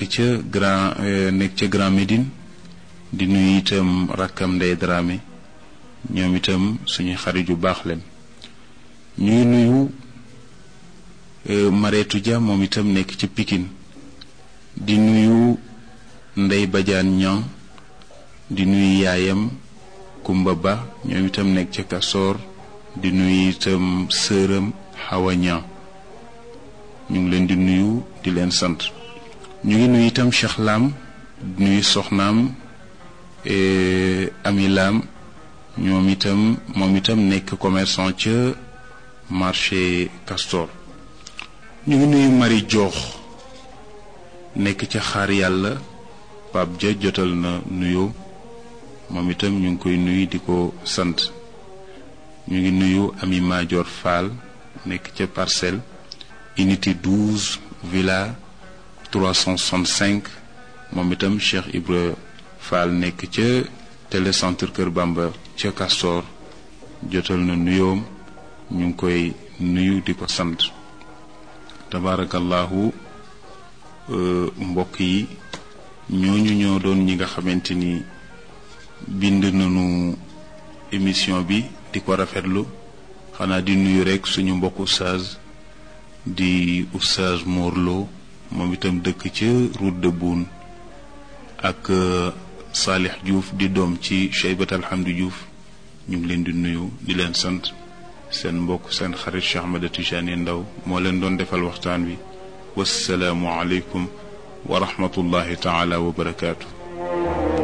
nekk ca Grand nekk ca Grand Médine di nuyu itam rakkam Ndey Dramé ñoom itam suñu xarit yu baax leen ñu ngi nuyu Mareetu Dia moom itam nekk ci Pikine di nuyu Ndey Badiane Niang di nuyu yaayam Kumba Ba ñoom itam nekk ca Kasoor di nuyu itam sëram Hawa Niang ñu ngi leen di nuyu di leen sant ñu ngi nuyu itam Cheikh Lam di nuyu soxnaam Ami Lam ñoom itam moom itam nekk commerçant ca marché Castor ñu ngi nuyu Marie Joox nekk ca xaar yàlla Pape Dia jotal na nuyoo moom itam ñu ngi koy nuyu di ko sant ñu ngi nuyu Ami Madior Fall nekk ca parcelle unité 12 villa 365 moom itam Cheikh Ibra Fall nekk ca télécentre Kër Bamba ca Castor jotal na nuyoom ñu ngi koy nuyu di ko sant tabaarakallahu mbokk yi ñooñu ñoo doon ñi nga xamante ni bind nañu émission bi di ko rafetlu xanaa di nuyu rekk suñu mbokk oustaz di oustaz Morlo moom itam dëkk ca route de Boune ak Salih Diouf di doom ci Cheybat Alhamdi Diouf ñu ngi leen di nuyu di leen sant seen mbokk seen xarit Cheikh Ahmed Tijani Ndaw moo leen doon defal waxtaan wi wassalaamu aleykum wa rahmatullahi taala wa barakaatu